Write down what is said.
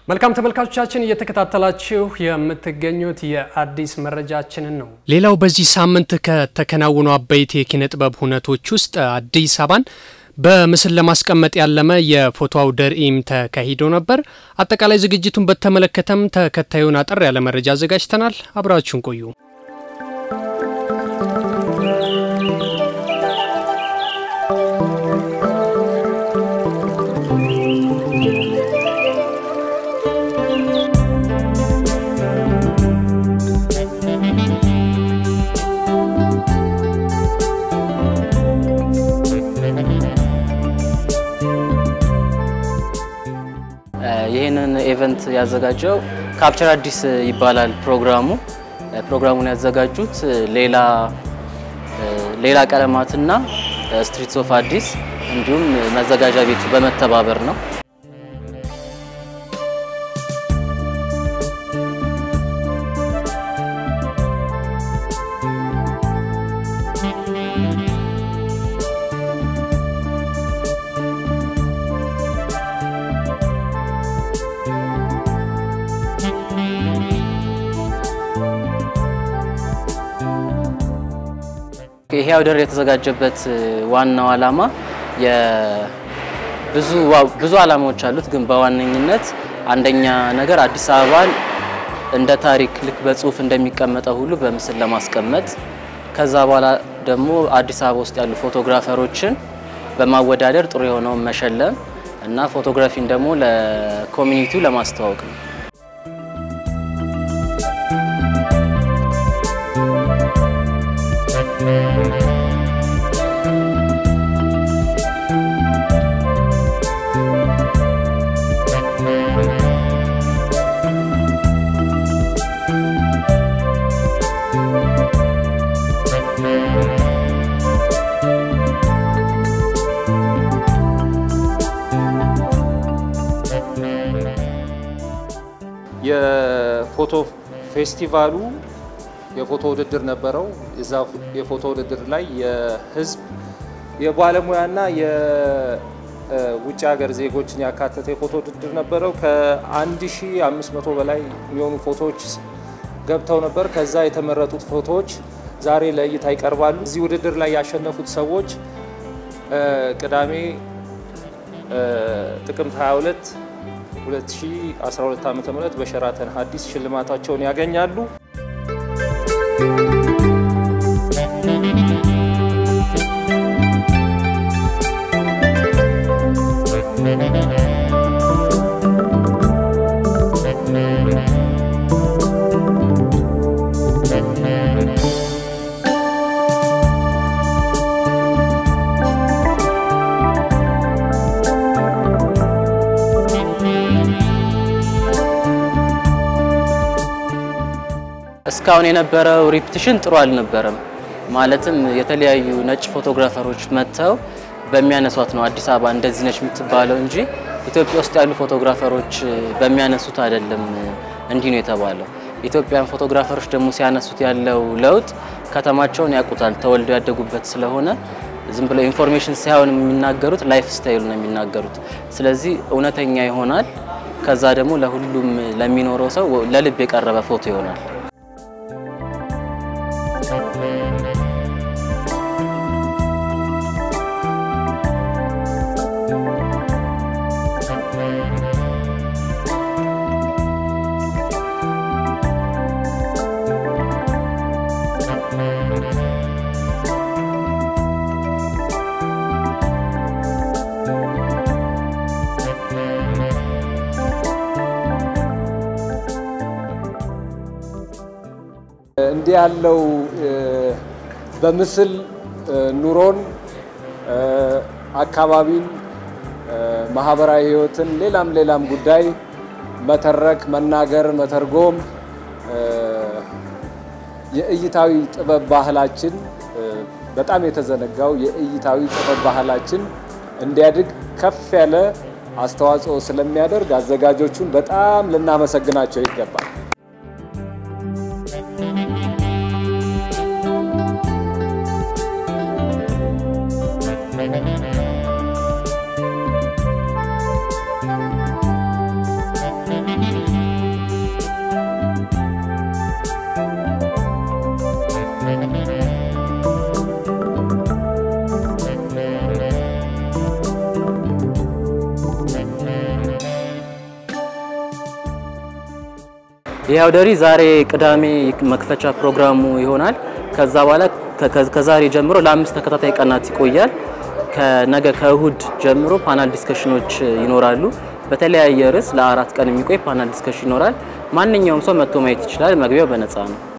መልካም ተመልካቾቻችን እየተከታተላችሁ የምትገኙት የአዲስ መረጃችንን ነው። ሌላው በዚህ ሳምንት ከተከናወኑ አበይት የኪነ ጥበብ ሁነቶች ውስጥ አዲስ አበባን በምስል ለማስቀመጥ ያለመ የፎቶ አውደ ርዕይም ተካሂዶ ነበር። አጠቃላይ ዝግጅቱን በተመለከተም ተከታዩን አጠር ያለ መረጃ አዘጋጅተናል። አብራችሁን ቆዩ። ይህንን ኢቨንት ያዘጋጀው ካፕቸር አዲስ ይባላል ፕሮግራሙ። ፕሮግራሙን ያዘጋጁት ሌላ ሌላ ቀለማትና ስትሪትስ ኦፍ አዲስ እንዲሁም መዘጋጃ ቤቱ በመተባበር ነው። ይሄ አውደ ርዕይ የተዘጋጀበት ዋናው ዓላማ ብዙ ብዙ ዓላማዎች አሉት፣ ግን በዋነኝነት አንደኛ ነገር አዲስ አበባን እንደ ታሪክ ልክ በጽሁፍ እንደሚቀመጠው ሁሉ በምስል ለማስቀመጥ ከዛ በኋላ ደግሞ አዲስ አበባ ውስጥ ያሉ ፎቶግራፈሮችን በማወዳደር ጥሩ የሆነውን መሸለም እና ፎቶግራፊን ደግሞ ለኮሚኒቲው ለማስተዋወቅ ነው። የፎቶ ፌስቲቫሉ የፎቶ ውድድር ነበረው። እዛ የፎቶ ውድድር ላይ የህዝብ የባለሙያና የውጭ ሀገር ዜጎችን ያካተተ የፎቶ ውድድር ነበረው። ከ1500 በላይ የሚሆኑ ፎቶዎች ገብተው ነበር። ከዛ የተመረጡት ፎቶዎች ዛሬ ለእይታ ይቀርባሉ። እዚህ ውድድር ላይ ያሸነፉት ሰዎች ቅዳሜ ጥቅምት 22 2012 ዓ.ም በሸራተን ሀዲስ ሽልማታቸውን ያገኛሉ። እስካሁን የነበረው ሪፕቲሽን ጥሩ አልነበረም። ማለትም የተለያዩ ነጭ ፎቶግራፈሮች መጥተው በሚያነሷት ነው አዲስ አበባ እንደዚህ ነች የምትባለው እንጂ ኢትዮጵያ ውስጥ ያሉ ፎቶግራፈሮች በሚያነሱት አይደለም እንዲህ ነው የተባለው። ኢትዮጵያን ፎቶግራፈሮች ደግሞ ሲያነሱት ያለው ለውጥ ከተማቸውን ያውቁታል፣ ተወልደው ያደጉበት ስለሆነ ዝም ብለው ኢንፎርሜሽን ሳይሆን የሚናገሩት ላይፍ ስታይሉ ነው የሚናገሩት። ስለዚህ እውነተኛ ይሆናል። ከዛ ደግሞ ለሁሉም ለሚኖረው ሰው ለልብ የቀረበ ፎቶ ይሆናል። እንዲህ ያለው በምስል ኑሮን፣ አካባቢን፣ ማህበራዊ ህይወትን፣ ሌላም ሌላም ጉዳይ መተረክ፣ መናገር፣ መተርጎም የእይታዊ ጥበብ ባህላችን በጣም የተዘነጋው የእይታዊ ጥበብ ባህላችን እንዲያድግ ከፍ ያለ አስተዋጽኦ ስለሚያደርግ አዘጋጆቹን በጣም ልናመሰግናቸው ይገባል። ይህ አውደ ርዕይ ዛሬ ቅዳሜ መክፈቻ ፕሮግራሙ ይሆናል። ከዛ በኋላ ከዛሬ ጀምሮ ለአምስት ተከታታይ ቀናት ይቆያል። ከነገ ከእሁድ ጀምሮ ፓናል ዲስከሽኖች ይኖራሉ። በተለያየ ርዕስ ለአራት ቀን የሚቆይ ፓናል ዲስከሽን ይኖራል። ማንኛውም ሰው መጥቶ ማየት ይችላል። መግቢያው በነፃ ነው።